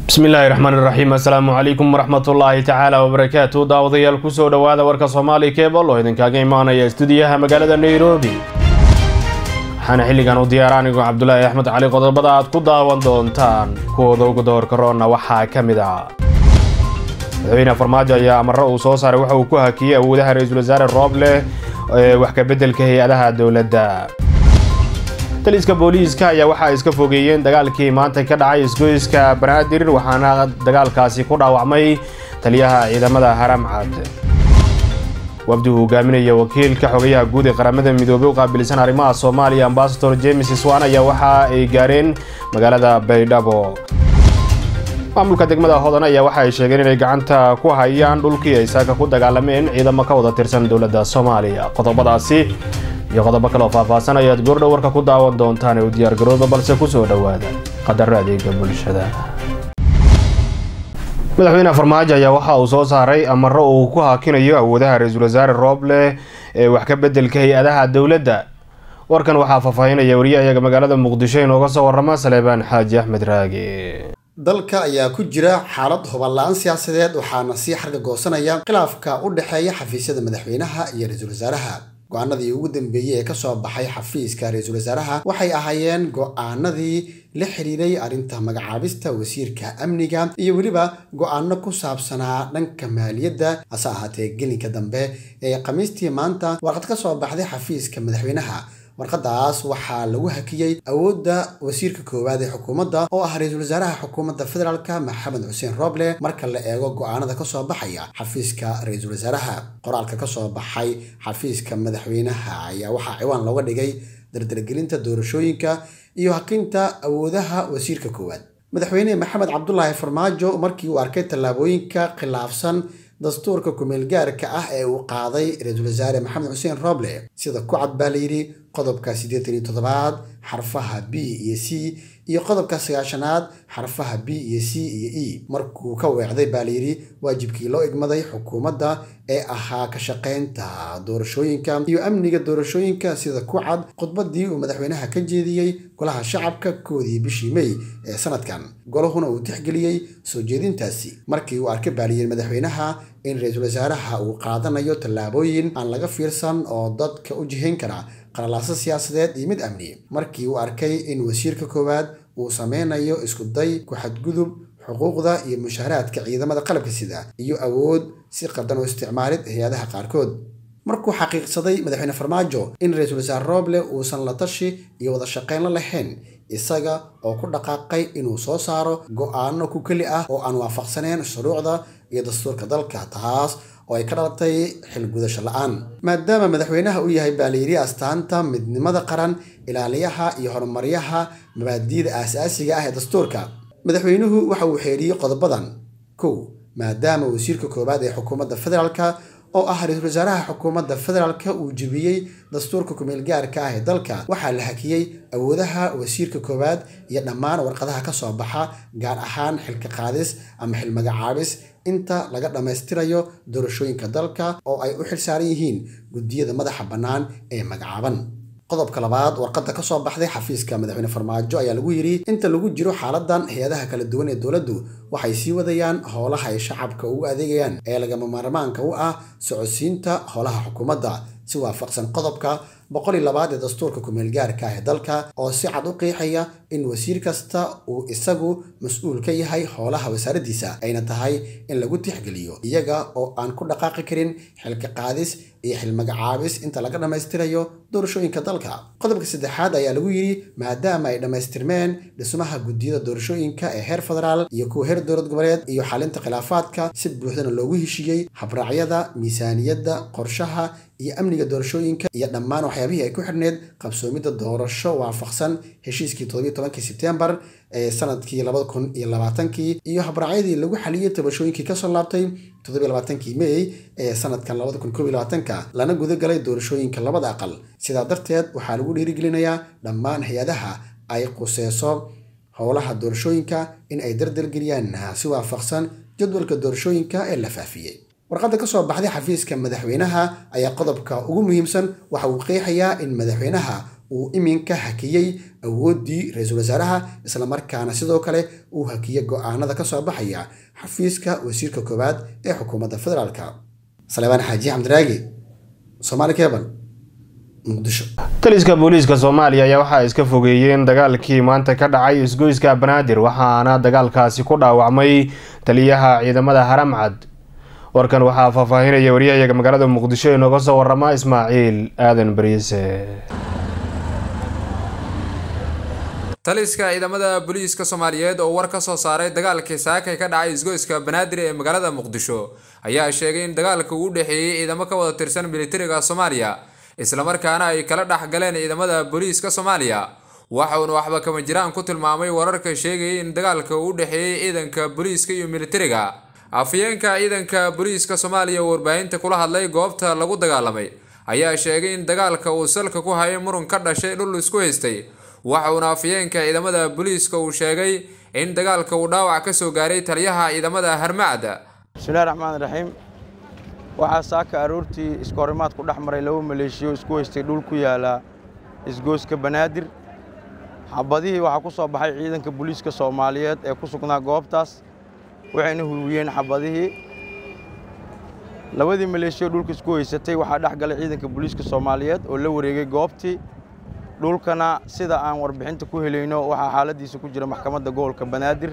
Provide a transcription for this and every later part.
bismillaahi raxmaan iraxiim assalaamu calaykum waraxmatullaahi tacaala wabarakaatu daawadayaal kusoo dhowaada warka soomaali kebol oo idinkaaga imaanaya stuudiyaha magaalada nairobi waxaana xilligan u diyaara anigu cabdulaahi axmed cali qodobada aad ku daawan doontaan kuwooda ugu doorka roonna waxaa ka mid ah madaxweyne farmaajo ayaa amaro uu soo saaray waxa uu ku hakiyey awoodaha ra-iisul wasaare rooble ee wax kabeddelka hay-adaha dowladda taliska booliiska ayaa waxa ay iska fogeeyeen dagaalkii maanta ka dhacay isgoyska banaadir waxaana dagaalkaasi ku dhaawacmay taliyaha ciidamada haramcad wafdi uu hogaaminaya wakiilka xogayaha guud ee qaramada midoobey u qaabilsan arrimaha soomaaliya ambasador james swan ayaa waxa ay gaareen magaalada baydhabo maamulka degmada hodan ayaa waxa ay sheegeen inay gacanta ku hayaan dhulkii ay saaka ku dagaalameen ciidamo ka wada tirsan dowladda soomaaliya qodobadaasi iyo qodobo kaleoo faahfaahsan ayaad goordhow warka ku daawan doontaan ee u diyaargarooba balse kusoo dhowaada qadaro adeega bulshada madaxweyne farmaajo ayaa waxa uu soo saaray amaro uu ku haakinayo awoodaha ra-iisul wasaare rooble ee wax ka beddelka hay-adaha dowladda warkan waxaa faahfaahinaya wariyahayaga magaalada muqdisho inooga soo warama saleebaan xaaji axmed raage dalka ayaa ku jira xaalad huballa-aan siyaasadeed waxaana sii xarga goosanaya khilaafka u dhexeeya xafiisyada madaxweynaha iyo ra-iisul wasaaraha go-aanadii ugu dambeeyey ee kasoo baxay xafiiska ra-iisul wasaaraha waxay ahaayeen go-aanadii la xiriiray arrinta magacaabista wasiirka amniga iyo weliba go-aano ku saabsanaa dhanka maaliyadda hase ahaatee gelinka dambe ee khamiistii maanta warqad ka soo baxday xafiiska madaxweynaha warqadaas waxaa lagu hakiyey awoodda wasiirka koowaad ee xukuumadda oo ah ra-iisul wasaaraha xukuumadda federaalk maxamed xuseen rooble marka la eego go-aanada kasoo baxaya xafiiska ra-iisul wasaaraha qoraalka kasoo baxay xafiiska madaxweynaha ayaa waxaa ciwaan looga dhigay dardargelinta doorashooyinka iyo hakinta awoodaha wasiirka koowaad madaxweyne maxamed cabdulaahi farmaajo markii uu arkay tallaabooyinka khilaafsan dastuurka kumeelgaarka ah ee uu qaaday ra-iisul wasaare maxamed xuseen rooble sida ku cad baa layidhi qodobka siddeetan iyo toddobaad xarfaha b iyo c iyo qodobka sagaashanaad xarfaha b iyo c iyo e markuu ka weecday baa layidhi waajibkii loo igmaday xukuumadda ee ahaa ka shaqaynta doorashooyinka iyo amniga doorashooyinka sida ku cad khudbadii uu madaxweynaha ka jeediyey golaha shacabka koodii bishii mey ee sanadkan golahuna uu tixgeliyey soo jeedintaasi markii uu arkay baaliyeen madaxweynaha in ra-iisul wasaaraha uu qaadanayo tallaabooyin aan laga fiirsan oo dadka u jihayn kara qalalaaso siyaasadeed iyo mid amni markii uu arkay in wasiirka koowaad uu sameynayo iskuday ku xadgudub xuquuqda iyo mushaharaadka ciidamada qalabka sida iyo awood si qaldan u isticmaalid hay-adaha qaarkood markuu xaqiiqsaday madaxweyne farmaajo in ra-iisul wasaare rooble uusan la tashi iyo wada shaqayn la lahayn isaga oo ku dhaqaaqay inuu soo saaro go-aano ku keli ah oo aan waafaqsaneyn shuruucda iyo dastuurka dalka taas oo ay ka dhalatay xilgudasho la-aan maadaama madaxweynaha uu yahay baalayiri astaanta midnimada qaran ilaaliyaha iyo horumaryaha mabaadiida aasaasiga ah ee dastuurka madaxweynuhu waxa uu xeeriyey qodobadan kow maadaama wasiirka koowaad ee xukuumadda federaalka oo ah ra-iisul wasaaraha xukuumadda federaalka uu jebiyey dastuurka kumeelgaarka ah ee dalka waxaa la hakiyey awoodaha wasiirka koowaad iyo dhammaan warqadaha ka soo baxa gaar ahaan xilka qaadis ama xil magacaabis inta laga dhammaystirayo doorashooyinka dalka oo ay u xilsaaran yihiin guddiyada madaxa bannaan ee magacaaban qodobka labaad warqadda ka soo baxday xafiiska madaxweyne farmaajo ayaa lagu yidhi inta lagu jiro xaaladan hay-adaha kala duwan ee dowladdu waxay sii wadayaan howlaha ay shacabka ugu adeegayaan ee lagama maarmaanka u ah socodsiinta howlaha xukuumadda si waafaqsan qodobka boqol iyo labaad ee dastuurka kumeelgaarka ah ee dalka oo si cad u qiixaya in wasiir kasta uu isagu mas-uul ka yahay howlaha wasaaraddiisa ayna tahay in lagu tixgeliyo iyaga oo aan ku dhaqaaqi karin xilka qaadis iyo xil magacaabis inta laga dhammaystirayo doorashooyinka dalka qodobka saddexaad ayaa lagu yidhi maadaama ay dhammaystirmeen dhismaha guddiyada doorashooyinka ee heer federaal iyo kuwa heer dowlad goboleed iyo xalinta khilaafaadka si buuxdana loogu heshiiyey habraacyada miisaaniyadda qorshaha iyo amniga doorashooyinka iyo dhammaan waxyaabihii ay ku xidhneyd qabsoomidda doorasho waafaqsan heshiiskii todobiyo tobankii sebtembar ee sanadkii labada kun iyo labaatankii iyo habraacyadii lagu xaliyey tabashooyinkii kasoo laabtay toddobiyo labaatankii mey ee sanadkan labada kun koob iyo labaatanka lana gudagalay doorashooyinka labada aqal sidaa darteed waxaa lagu dhiirigelinayaa dhammaan hay-adaha ay quseyso howlaha doorashooyinka in ay dardargeliyaan si waafaqsan jadwalka doorashooyinka ee la faafiyey warqadda ka soo baxday xafiiska madaxweynaha ayaa qodobka ugu muhiimsan waxa uu qeexayaa in madaxweynaha uu iminka hakiyey awooddii ra-iisul wasaaraha islamarkaana sidoo kale uu hakiyey go-aanada kasoo baxaya xafiiska wasiirka koowaad ee xukuumadda federaalk salebaan xaaji xamdiraagi somaali cebal muqdisho taliska booliiska soomaaliya ayaa waxaa iska fogeeyeen dagaalkii maanta ka dhacay isgoyska banaadir waxaana dagaalkaasi ku dhaawacmay taliyaha ciidamada haramcad warkan waxaa faahfaahinaya waryahayaga magaalada muqdisho inooga soo warama ismaaciil aadan bariise taliska ciidamada booliiska soomaaliyeed oo war ka soo saaray dagaalkii saakay ka dhacay isgoyska banaadir ee magaalada muqdisho ayaa sheegay in dagaalka uu u dhexeeyey ciidamo ka wada tirsan militariga soomaaliya islamarkaana ay kala dhex galeen ciidamada booliiska soomaaliya waxauna waxba kama jiraan ku tilmaamay wararka sheegayay in dagaalka uu u dhexeeyey ciidanka booliiska iyo militariga afyeenka ciidanka booliiska soomaaliya oo warbaahinta kula hadlay goobta lagu dagaalamay ayaa sheegay in dagaalka uu salka ku hayay murun ka dhashay dhul isku haystay waxauna afyeenka ciidamada booliiska uu sheegay in dagaalka uu dhaawac ka soo gaaray taliyaha ciidamada harmacda bismillahi raxmaan raxiim waxaa saaka aroortii iskoorimaad ku dhex maray laba maleeshiyo isku haystay dhul ku yaala isgooska banaadir xabadihii waxaa ku soo baxay ciidanka booliiska soomaaliyeed ee ku sugnaa goobtaas waxayna huwiyeen xabadihii labadii maleeshiyo dhulka isku haysatay waxaa dhex galay ciidanka booliiska soomaaliyeed oo la wareegay goobtii dhulkana sida aan warbixinta ku helayno waxaa xaaladiisa ku jira maxkamadda gobolka banaadir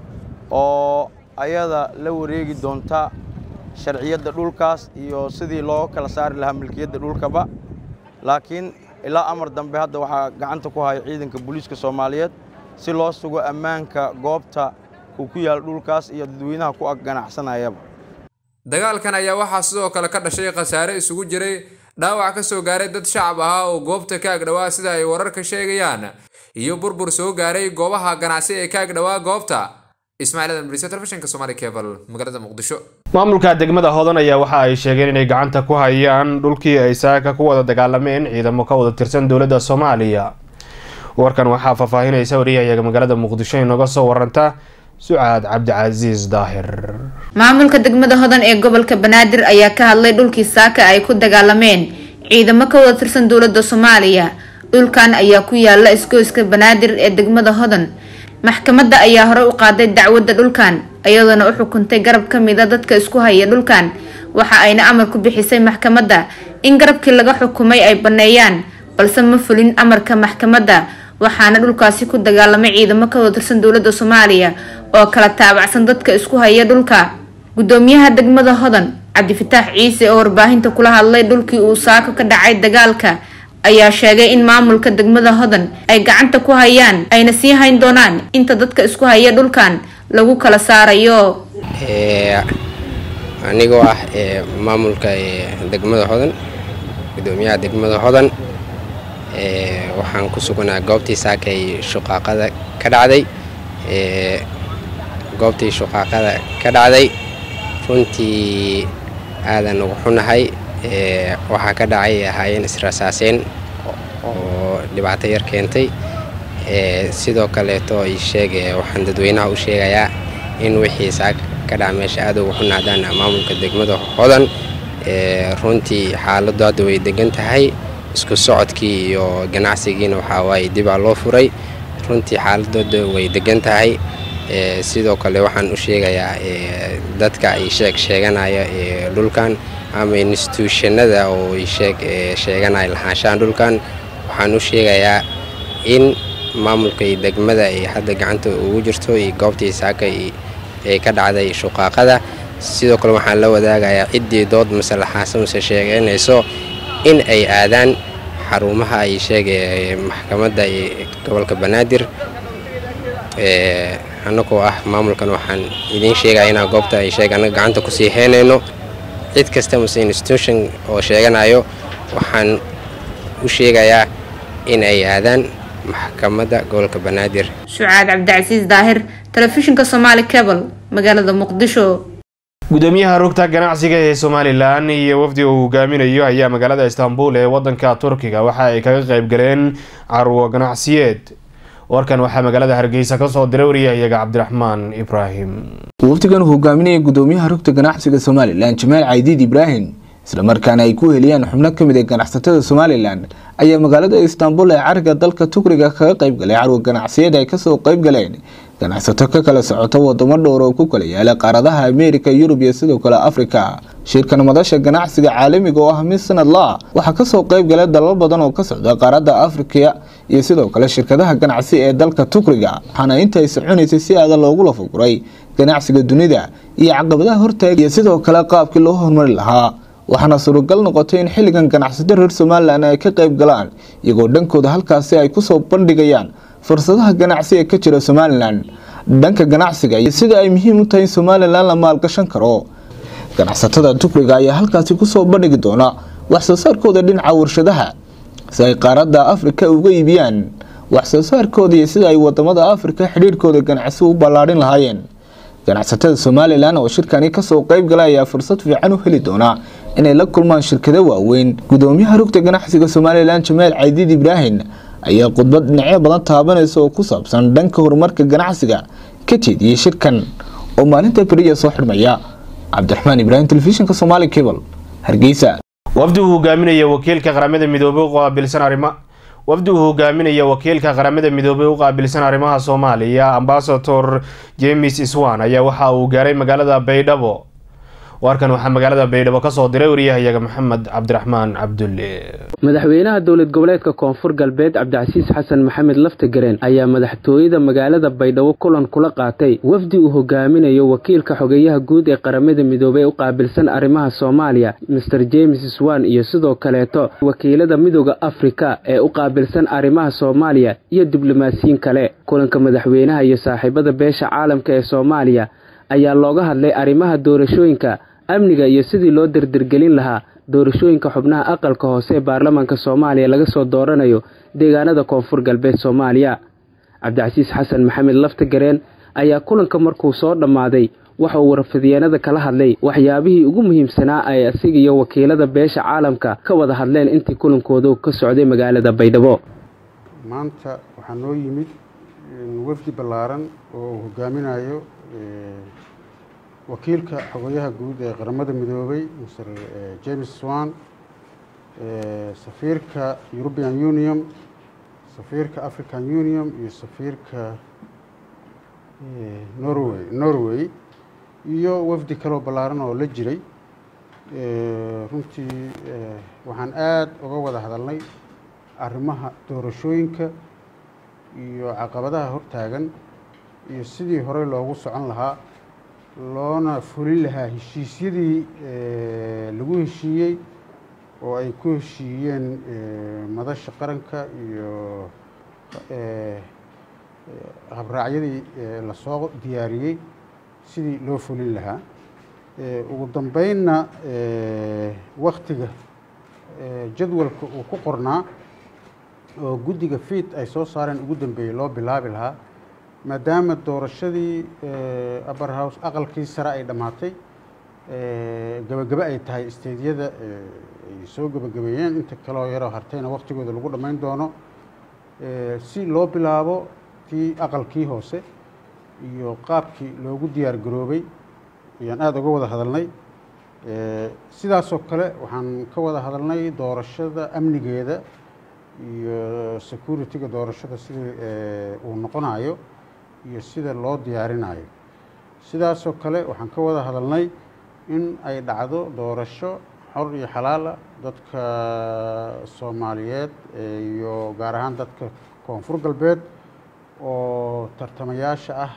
oo ayada la wareegi doonta sharciyadda dhulkaas iyo sidii loo kala saari lahaa milkiyadda dhulkaba laakiin ilaa amar dambe hadda waxaa gacanta ku haya ciidanka booliiska soomaaliyeed si loo sugo ammaanka goobta uu ku yaalo dhulkaas iyo dadweynaha ku ag ganacsanayaba dagaalkan ayaa waxaa sidoo kale ka dhashay khasaare isugu jiray dhaawac ka soo gaaray dad shacab ahaa oo goobta ka agdhowaa sida ay wararka sheegayaan iyo burbur soo gaaray goobaha ganacsi ee ka agdhowaa goobta ismaaciil adan bariise telefishinka somaali cebal magaalada muqdisho maamulka degmada hodan ayaa waxa ay sheegeen inay gacanta ku hayaan dhulkii ay saaka ku wada dagaalameen ciidamo ka wada tirsan dowladda soomaaliya warkan waxaa faahfaahinaysa wariyahayaga magaalada muqdisho inooga soo waranta sucaad cabdicasiis daahir maamulka degmada hodan ee gobolka banaadir ayaa ka hadlay dhulkii saaka ay ku dagaalameen ciidamo ka wada tirsan dowladda soomaaliya dhulkan ayaa ku yaala isgoyska banaadir ee degmada hodan maxkamadda ayaa hore u qaaday dacwadda dhulkan iyadoona u xukuntay garab ka mida dadka isku haya dhulkan waxa ayna amar ku bixisay maxkamadda in garabkii laga xukumay ay banneeyaan balse ma fulin amarka maxkamadda waxaana dhulkaasi ku dagaalamay ciidamo ka wada tirsan dowladda soomaaliya oo kala taabacsan dadka isku haya dhulka gudoomiyaha degmada hodan cabdifataax ciise oo warbaahinta kula hadlay dhulkii uu saako ka dhacay dagaalka ayaa sheegay in maamulka degmada hodan ay gacanta ku hayaan ayna sii hayn doonaan inta dadka isku haya dhulkan lagu kala saarayo anigoo ah maamulka degmada hodan gudoomiyaha degmada hodan waxaan ku sugnaa goobtii saakay shuqaaqada ka dhacday goobtii shuqaaqada ka dhacday runtii aadan ugu xunahay waxaa ka dhacay ahaayeen israsaaseen oo dhibaato yar keentay sidoo kaleeto sheeg waxaan dadweynaha u sheegayaa in wixii saak ka dhaca meesha aad ugu xunaadaan maamulka degmada hodan runtii xaaladdu hadda way degan tahay isku socodkii iyo ganacsigiina waxaa waaye dibaa loo furay runtii xaaladooda way degan tahay sidoo kale waxaan u sheegayaa dadka ay sheeg sheeganaya dhulkan ama instituushanada oo sheeg sheeganaya lahaanshahan dhulkan waxaan u sheegayaa in maamulka iyo degmada ay hadda gacanta ugu jirto iyo goobtii saaka ee ka dhacday shuqaaqada sidoo kale waxaan la wadaagayaa ciddii dood masalaxaasa mase sheeganayso in ay aadaan xarumaha ay sheegay maxkamadda gobolka banaadir annagoo ah maamulkan waxaan idiin sheegaya inaan goobta ay sheeg annaga gacanta kusii heynayno cid kasta mase institution oo sheeganayo waxaan u sheegayaa in ay aadaan maxkamadda gobolka banaadir shucaad cabdicasiis daahir telefishinka somaali cebal magaalada muqdisho gudoomiyaha rugta ganacsiga ee somalilan iyo wafdi uu hogaaminayo ayaa magaalada istanbul ee wadanka turkiga waxa ay kaga qayb galeen carwo ganacsiyeed warkan waxaa magaalada hargeysa kasoo diray wariyahayaga cabdiraxmaan ibraahim wafdigan uu hogaaminaya gudoomiyaha rugta ganacsiga somalilan jamaal caydiid ibraahim islamarkaana ay ku heliyaan xubno ka mid a ganacsatada somalilan ayaa magaalada istanbul ee cariga dalka tugriga kaga qaybgalay carwa ganacsiyada ay kasoo qaybgaleen ganacsato ka kala socota wadamo dhowr oo ku kala yaala qaaradaha ameerika yurub iyo sidoo kale afrika shirkan madasha ganacsiga caalamiga oo ah mid sanadla waxaa kasoo qaybgalay dalal badan oo ka socda qaaradda afrika iyo sidoo kale shirkadaha ganacsi ee dalka tugriga waxaana inta ay soconaysay si aada loogu lafaguray ganacsiga dunida iyo caqabadaha hortaaga iyo sidoo kale qaabkii loo horumari lahaa waxaana suuragal noqotay in xilligan ganacsato reer somalilan ay ka qayb galaan iyagoo dhankooda halkaasi ay kusoo bandhigayaan fursadaha ganacsi ee ka jira somalilan dhanka ganacsiga iyo sida ay muhiim u tahay in somalilan la maalgashan karo ganacsatada tugriga ayaa halkaasi kusoo bandhigi doona waxsoo saarkooda dhinaca warshadaha si ay qaaradda afrika uga iibiyaan waxsoo saarkooda iyo sida ay wadamada afrika xidhiirhkooda ganacsi u ballaadhin lahaayeen ganacsatada somalilan oo shirkani kasoo qaybgala ayaa fursad fiican u heli doona inay la kulmaan shirkado waaweyn gudoomiyaha rugta ganacsiga somalilan jamaal caydiid ibraahim ayaa khudbad dhinacyo badan taabanaysa oo ku saabsan dhanka horumarka ganacsiga ka jeediyey shirkan oo maalinta beriya soo xidhmaya cabdiraxmaan ibraahim telefishinka somaali cable hargeysa wafdi uu hogaaminaya wakiilka qaramada midoobay u qaabilsan arrima wafdi uu hogaaminaya wakiilka qaramada midoobay u qaabilsan arrimaha soomaaliya ambasador james iswan ayaa waxa uu gaaray magaalada baydhabo warkan waxaa magaalada baydhabo kasoo diray wariyahayaga maxamed cabdiraxmaan cabdulle madaxweynaha dowlad goboleedka koonfur galbeed cabdicasiis xasan maxamed laftagareen ayaa madaxtooyada magaalada baydhabo kulan kula qaatay wafdi uu hogaaminayo wakiilka xogeeyaha guud ee qaramada midoobey u qaabilsan arrimaha soomaaliya master james swan iyo sidoo kaleeto wakiilada midooda afrika ee u qaabilsan arrimaha soomaaliya iyo diblomaasiyiin kale kulanka madaxweynaha iyo saaxiibada beesha caalamka ee soomaaliya ayaa looga hadlay arrimaha doorashooyinka amniga iyo sidii loo dardargelin lahaa doorashooyinka xubnaha aqalka hoose ee baarlamaanka soomaaliya laga soo dooranayo deegaanada koonfur galbeed soomaaliya cabdicasiis xasan maxamed laftagareen ayaa kulanka markuu soo dhammaaday waxa uu warfidyeennada kala hadlay waxyaabihii ugu muhiimsanaa ay asiga iyo wakiilada beesha caalamka ka wada hadleen intii kulankoodu ka socday magaalada baydhabo maanta waxaa noo yimid wafdi ballaaran oo uu hogaaminayo wakiilka xogayaha guud ee qaramada midoobay mr james swan safiirka european union safiirka african union iyo safiirka norway norway iyo wafdi kaloo ballaaran oo la jiray runtii waxaan aada uga wada hadalnay arrimaha doorashooyinka iyo caqabadaha hortaagan iyo sidii horey loogu socon lahaa loona fulin lahaa heshiisyadii lagu heshiiyey oo ay ku heshiiyeen madasha qaranka iyo habraacyadii lasoo diyaariyey sidii loo fulin lahaa ugu dambeynna waktiga jadwalka uu ku qornaa oo guddiga fiid ay soo saareen ugu dambeeyey loo bilaabi lahaa maadaama doorashadii upper house aqalkii sare ay dhammaatay gebagebe ay tahay isteedyada ay soo gebagabeeyeen inta kaloo yaroo hartayna waktigooda lagu dhammayn doono si loo bilaabo tii aqalkii hoose iyo qaabkii loogu diyaar garoobay ayaan aada uga wada hadalnay sidaasoo kale waxaan ka wada hadalnay doorashada amnigeeda iyo security-ga doorashada sidii uu noqonayo iyo sida loo diyaarinayo sidaasoo kale waxaan ka wada hadalnay in ay dhacdo doorasho xor iyo xalaala dadka soomaaliyeed iyo gaar ahaan dadka koonfur galbeed oo tartamayaasha ah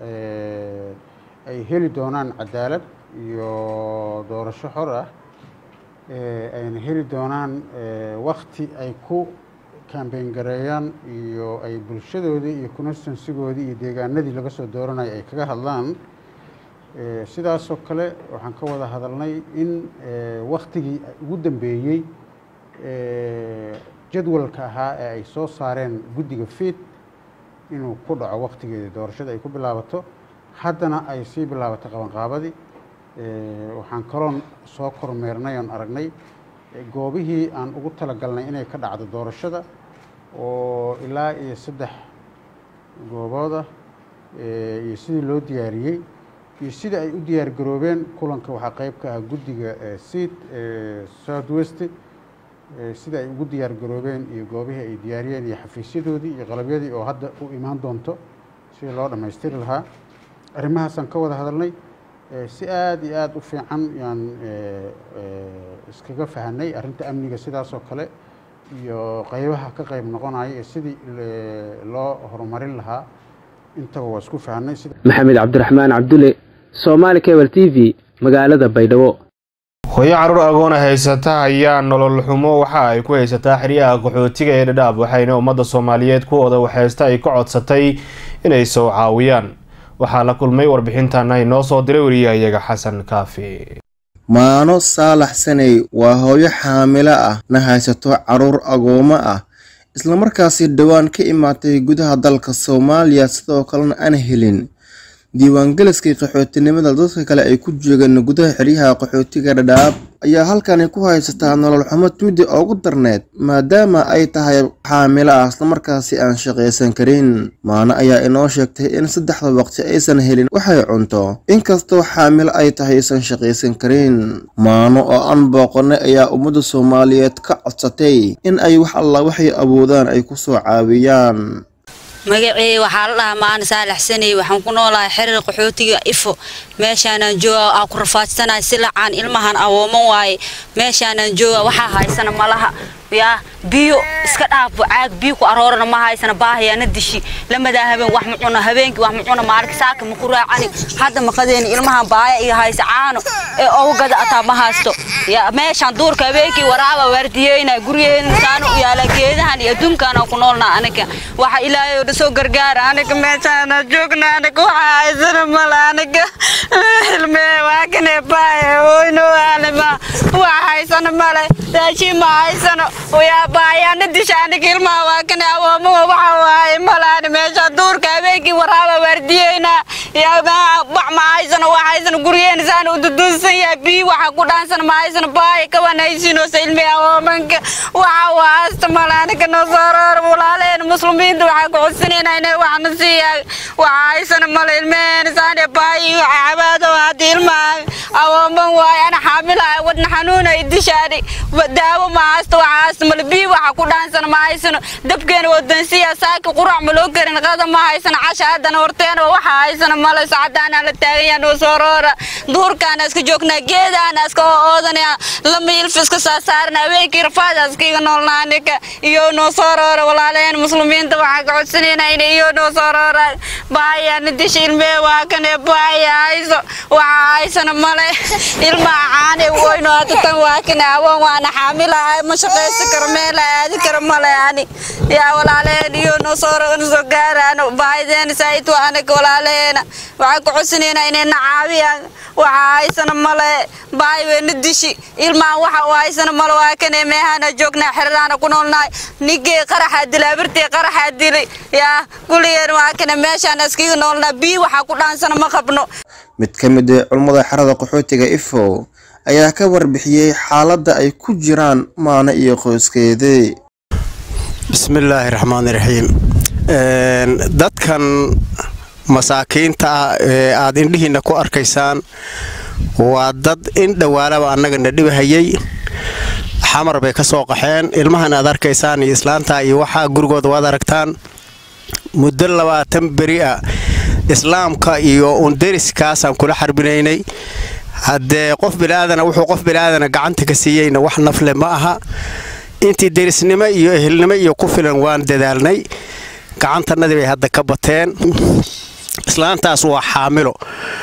ay heli doonaan cadaalad iyo doorasho xor ah ayna heli doonaan wakti ay ku kambeyn gareeyaan iyo ay bulshadoodii iyo constansigoodii iyo deegaanadii laga soo dooranaya ay kaga hadlaan sidaasoo kale waxaan ka wada hadalnay in waktigii ugu dambeeyey jadwalka ahaa ee ay soo saareen guddiga fiid inuu ku dhaco waktigeedii doorashada ay ku bilaabato haddana ay sii bilaabato qabanqaabadii waxaan kaloon soo kormeernay oon aragnay goobihii aan ugu talagalnay inay ka dhacdo doorashada oo ilaa iyo saddex goobooda iyo sidii loo diyaariyey iyo sida ay u diyaargaroobeen kulanka waxaa qayb ka ah guddiga seat south west sida ay ugu diyaargaroobeen iyo goobihii ay diyaariyeen iyo xafiisyadoodii iyo qalabyadii oo hadda u imaan doonto sidii loo dhammaystiri lahaa arrimahaasaan ka wada hadalnay si aada iyo aada u fiican yaan iskaga fahanay arrinta amniga sidaasoo kale iyo qaybaha ka qayb noqonaya ee sidii loo horumarin lahaa intaba waa isku fahanay maxamed cabdiraxmaan cabdulle soomaali cable t v magaalada baydhabo hooyo caruur agoona haysata ayaa nolol xumo waxa ay ku haysataa xeryaha qaxootiga ee dhadhaab waxayna ummadda soomaaliyeed kuwooda waxhaysta ay ka codsatay inay soo caawiyaan waxaa la kulmay warbixintan ay noo soo diray wariyahayaga xasan kaafi maano saalax saney waa hooyo xaamilo ah na haysato caruur agoomo ah islamarkaasi dhowaan ka imaatay gudaha dalka soomaaliya sidoo kalena aan helin diiwaangeliskii qaxootinimada dadka kale ay ku joogeen gudaha xeryaha qaxootiga dhadhaab ayaa halkani ku haysataa nolol xumo tuudi ugu darneed maadaama ay tahay xaamilo ah islamarkaasi aan shaqaysan karin maano ayaa inoo sheegtay in saddexda waqti aysan helin waxay cunto inkastoo xaamilo ay tahay aysan shaqaysan karin maano oo aan booqanay ayaa ummadda soomaaliyeed ka codsatay in ay wax alla waxay awoodaan ay ku soo caawiyaan magacii waxaa la dhahaa maana saalaxsanay waxaan ku noolahay xerir qaxootiga ifo meeshaanaan jooga aan ku rafaadsanahay si lacaan ilmahan awooman waaye meeshaanaan jooga waxaa haysana malaha yaa biyo iska dhaafo caag biyo ku aroorana ma haysana baahayaana dishi lamadaa habeen wax ma cuno habeenkii wax ma cuno maalinka saaka ma ku raacani hadda maqadeeni ilmahan baaya iyo haysa caano ee ogu gada ataa ma haysto yaa meeshaan duurka habeenkii waraaba waardiyeyna guryaheena saanu u yaala geedahan iyo adduunkaana ku noolnaa aniga waxa ilaahay oo soo gargaara aniga meeshaana joogna aniga waxa haysana mala aniga ilmee waa kane baaya oyno alima waxa haysana male raashin ma haysano yaa baayaana disha aniga ilmaha waa kane awoomaha waxa waaye malaani meesha duurka habeenkii waraaba waardiyeyna yaa bac ma haysano wax haysano guryeena saan u dudunsan yahay biyo waxa ku dhaansana ma haysano baaya kaban haysinoosa ilmee awoomanka waxa waa hasta male aniga noo soo roor walaaleen muslimiinta waxaa ku codsanayna inay waxna siiyaa waxa haysano male ilmeen saane baayi cabaado haddii ilmaha awooman waaye ana xaamilaha wadna xanuuna dishaani daawo ma haysto waxa haysto male biyo waxa ku dhaansana ma haysano dabkeena wadansiya saaki qurac ma loo karin qada ma haysano casha haddana horteena waxa haysano male sacadaana la taagan yahay noo soo roora duurkaana iska joognaa geedaana iska oodanaya lama ilfa iska saasaarana habeenkii rafaada iskiga noolnaa aniga iyo noo soo roora walaaleen muslimiinta waxaa ka codsanayna in iyo noo soo roora baayana disha ilmee waa kane baaya hayso waxa haysano male ilmaha caane weyno hadda tan waa kane awoon waana xaamilahay ma shaqaysan karo meela aadi karo male ani yaa walaaleen iyo noo soo soo gaaraan baahideena saayid waa anaga walaaleena waxaa ka codsanayna inay na caawiyaan waxa haysano male baahi weyna dishi ilmaha waxa u haysano male waa kane meehana joognaa xeradaana ku noolnahay ninkii qaraxaa dilay abirtii qaraxaa dilay yaa kuligeen waa kane meeshaan iskiga noolnaa biyo waxaa ku dhaansana ma qabno mid ka mid ah culummada xerada qaxootiga ifo ayaa ka warbixiyey xaaladda ay ku jiraan maano iyo qoyskeedii bismillaahi raxmaani raxiim dadkan masaakiinta ah ee aad indhihiinna ku arkaysaan waa dad in dhowaalaba annagana dhibahayay xamar bay ka soo qaxeen ilmahan aad arkaysaan iyo islaanta iyo waxaa gurigooda waad aragtaan muddo labaatan beri ah islaamka iyo underiskaasaan kula xarbinaynay haddee qof bilaaadana wuxuu qof bilaaadana gacanta ka siiyeyna wax nafle ma aha intii derisnimo iyo ehelnimo iyo ku filan waan dadaalnay gacantannadii bay hadda ka bateen islaantaas waa xaamilo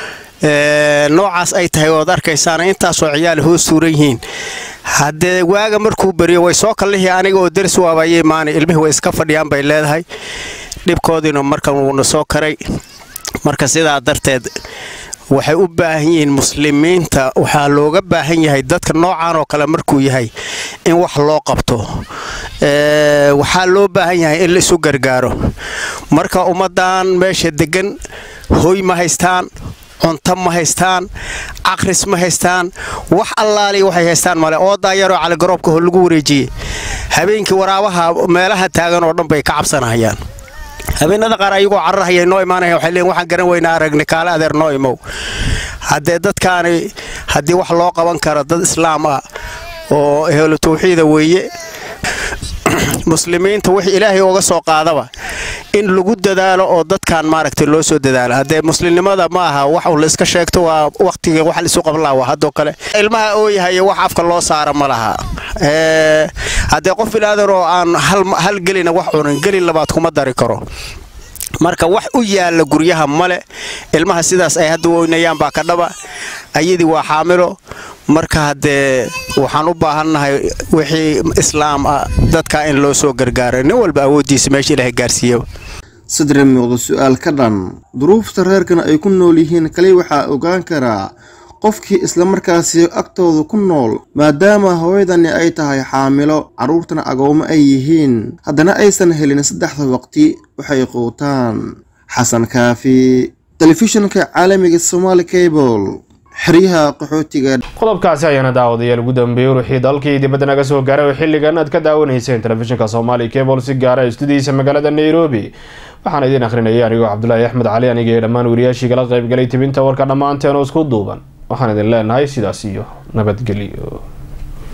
noocaas ay tahay ood arkaysaan intaasoo ciyaal hoos suuran yihiin haddee waaga markuu beriyo way soo kallihii aniga oo deris waabayay maana ilmihii way iska fadhiyaan bay leedahay dhibkoodiina markan wuuna soo karay marka sidaa darteed waxay u baahan yihiin muslimiinta waxaa looga baahan yahay dadka noocan oo kale markuu yahay in wax loo qabto waxaa loo baahan yahay in la isu gargaaro marka ummaddan meesha degan hoy ma haystaan cunto ma haystaan caqris ma haystaan wax allaaliya waxay haystaan male oodaa yaroo caligaroobka ho lagu wareejiyey habeenkii waraabaha meelaha taagan oo dhan bay ka cabsanahayaan habeenada qaar ayagoo cararhaya noo imaanaya waxay leeyiin waxaan garan weynaa aragni kaale adeer noo imow haddee dadkaani haddii wax loo qaban karo dad islaam ah oo ehlu tawxiida weeye muslimiinta wixii ilaahay uga soo qaadaba in lagu dadaalo oo dadkan maaragtay loo soo dadaalo haddee muslimnimada ma aha wax uu la iska sheegto waa wakhtiga wax laisu qaban laha waa haddoo kale ilmaha ooyahayo wax afka loo saara ma laha haddee qof bilaadan oo aan hal gelina wax cunin gelin labaad kuma dari karo marka wax u yaalla guryaha male ilmaha sidaas ay hadda weynayaan baa ka dhaba ayadii waa xaamilo marka haddee waxaan u baahannahay wixii islaam ah dadka in loo soo gargaaro nin walba awooddiisa meesha ilaahay gaarsiiyo sadre muuqda su-aal ka dhan duruufta reerkan ay ku nool yihiin kali waxaa ogaan karaa qofkii islamarkaasi agtooda ku nool maadaama hooyadani ay tahay xaamilo carruurtana agoomo ay yihiin haddana aysan helin saddexda waqti waxay quutaan xasan kaafi telefishinka caalamiga somaali cable xeryaha qaxootiga qodobkaasi ayaana daawadayaal ugu dambeeyey ruuxii dalkii dibadda naga soo gaaray oo xilligan aad ka daawanayseen telefishinka somaali cable si gaara istudiyiisa magaalada nairobi waxaan idiin akhrinayay anigoo cabdulaahi axmed cali aniga iyo dhammaan wariyaashii kala qaybgalay tibinta warka dhammaanteen oo isku duuban waxaan idin leenahay sidaas iyo nabadgelyo